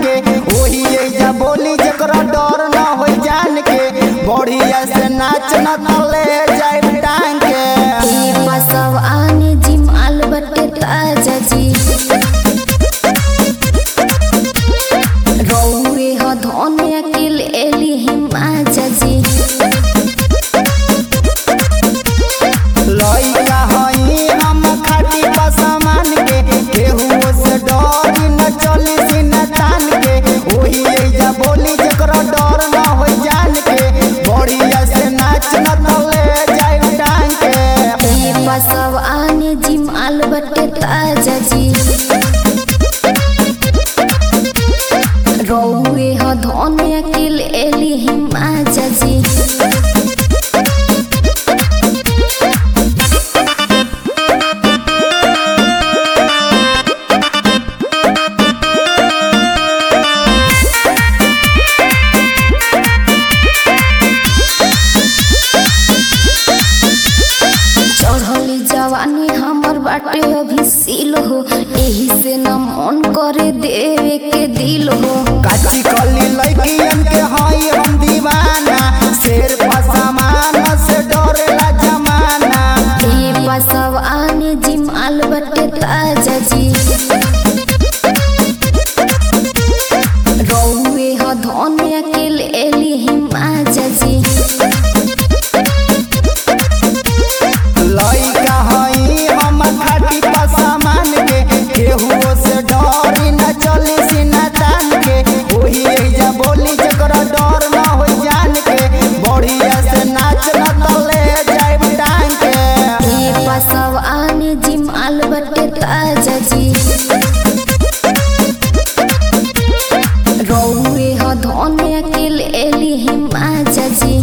के ओही एजा बोली जकरा डर न हो जान के बढ़िया से नाच न तले जाए टांग के ई बसव आने जी माल बटे ताजा जी रौए ह धोने अकेल एली हिमाचा जी लइका हई हम खाटी पसमान के केहू से डर न चली सिन तान के ओही एजा बोली जकरा डर न हो जान के बढ़िया से नाच न तले जाए टांग के ई बसव आने जी माल बटे ताजा जी रौए ह धोने अकेल एली हिमाचा जी चढ़ली जवानी हमर बाटे अभी सील हो एही से न मन करे देवे के दिल हो काची कली लइकियन के हई हम दीवाना शेर पसामान से डरेला जमाना ए बसव आने जी माल बटे ताजा जी रौए ह धोने अकेल एली हिमाचा जी लइका हई हम खाटी पसामान के केहू से डरी न चली सीना तान के ओही एजा बोली जकरा डर न हो जान के बढ़िया से नाच न तले जाए टांग के ए बसव आने जी माल बटे ताजा जी रौए ह धोने अकेल एली हिमाचा जी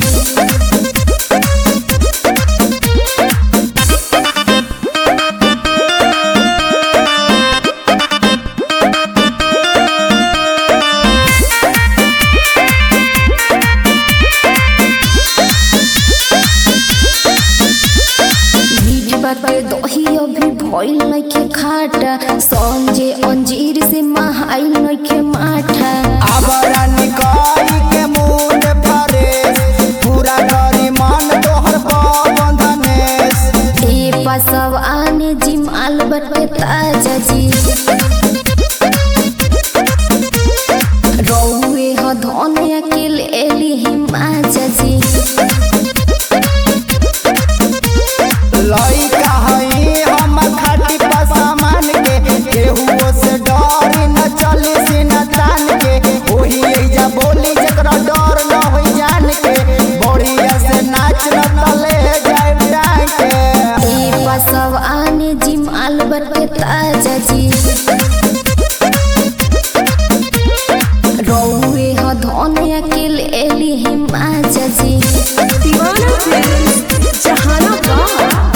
बीज बाटे दही अभी भइल नइखे खाटा संजे अंजीर से महाइल नइखे माठा आबरा निकाई के मूड फरेस पूरा करी मन तोहर बंधनेस ए पसव आने जी माल बटे ताजा जी रौए ह धोने अकेल एली हिमाचा जी लइका हई हम खाटी पसामान के केहू से डरी न चली सीन तान के ओही एजा बोली जकरा डर न हो जान के बढ़िया से नाच न तले जाए टांग के ए पसव आने जी माल बटे ताजा जी रौए ह धोने अकेल एली हिमाचा जी दीवाना फिल्म जहानाबाद